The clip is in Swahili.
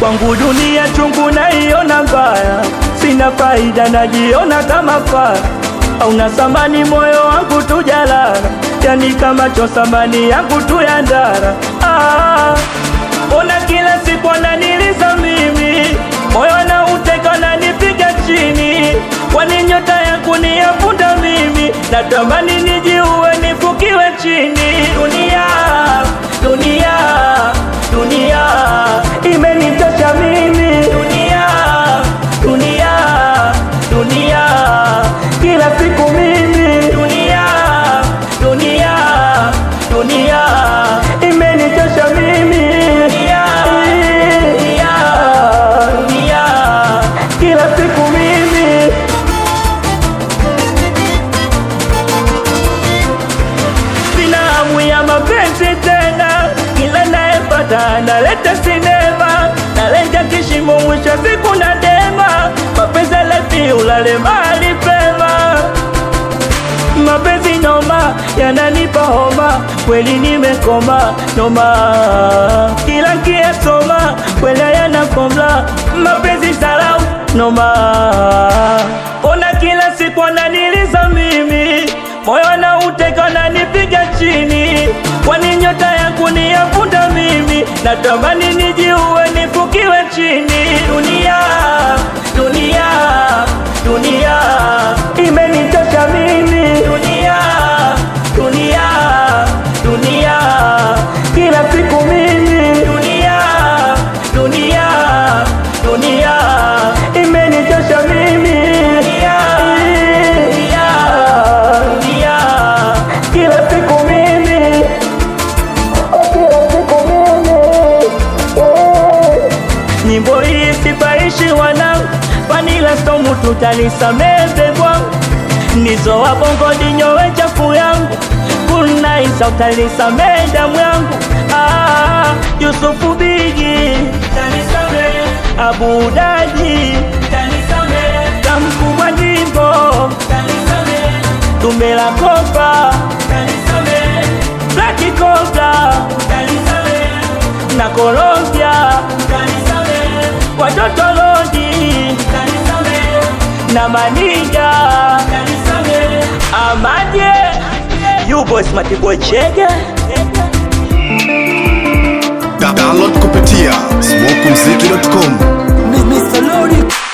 kwangu dunia chungu naiona mbaya, sina faida, najiona kama fara auna samani, moyo wangu tujalala, yani kama cho samani yangu tu ya ndara. Ah, ona kila siku ananiliza mimi, moyo na uteka nanipiga chini, kwani nyota yangu ni ya punda mimi, natamani nijiue nifukiwe chini. Dunia, dunia, dunia imenitosha mimi, dunia, dunia, dunia kila siku mimi, dunia, dunia, dunia imenitosha mimi, dunia, dunia, dunia kila siku mimi sina hamu ya mapenzi tena, kila naepata analeta sinema, nalenga kishimo, mwisho wa siku na dema, mapenzi lepi ulale mahali pema, mapenzi noma yananipa homa, kweli nimekoma noma, kila nkiyasoma kweli yanakoma, mapenzi sarau noma, ona kila siku ananiliza mimi moyo na uteka na nipiga chini, kwani nyota yangu ni ya punda mimi, natamani nijiue nifukiwe chini. Dunia, dunia, dunia imenitosha mimi, dunia, dunia, dunia kila siku mimi, dunia, dunia, dunia imenitosha mimi, dunia, dunia, dunia kila siku mimi, kila siku mimi eh. Nyimbo hii sipaishi wanangu, Vanilla Storm tutanisamehe bwangu, nizo wa bongo dinyowe chafu yangu, kunaisa utanisamehe damu yangu. Ah, Yusufu Bigi tanisamehe, Abu Daji tanisamehe, Kamkubwa Jimbo tanisamehe, Tumbe la Kopa tanisamehe, Black Kota tanisamehe, na Colombia tanisamehe, watoto Lodi tanisamehe, na Maniga tanisamehe, Amaje You boys Matiboy Chege Da- Download kupitia smokumziki.com. Mr. Lori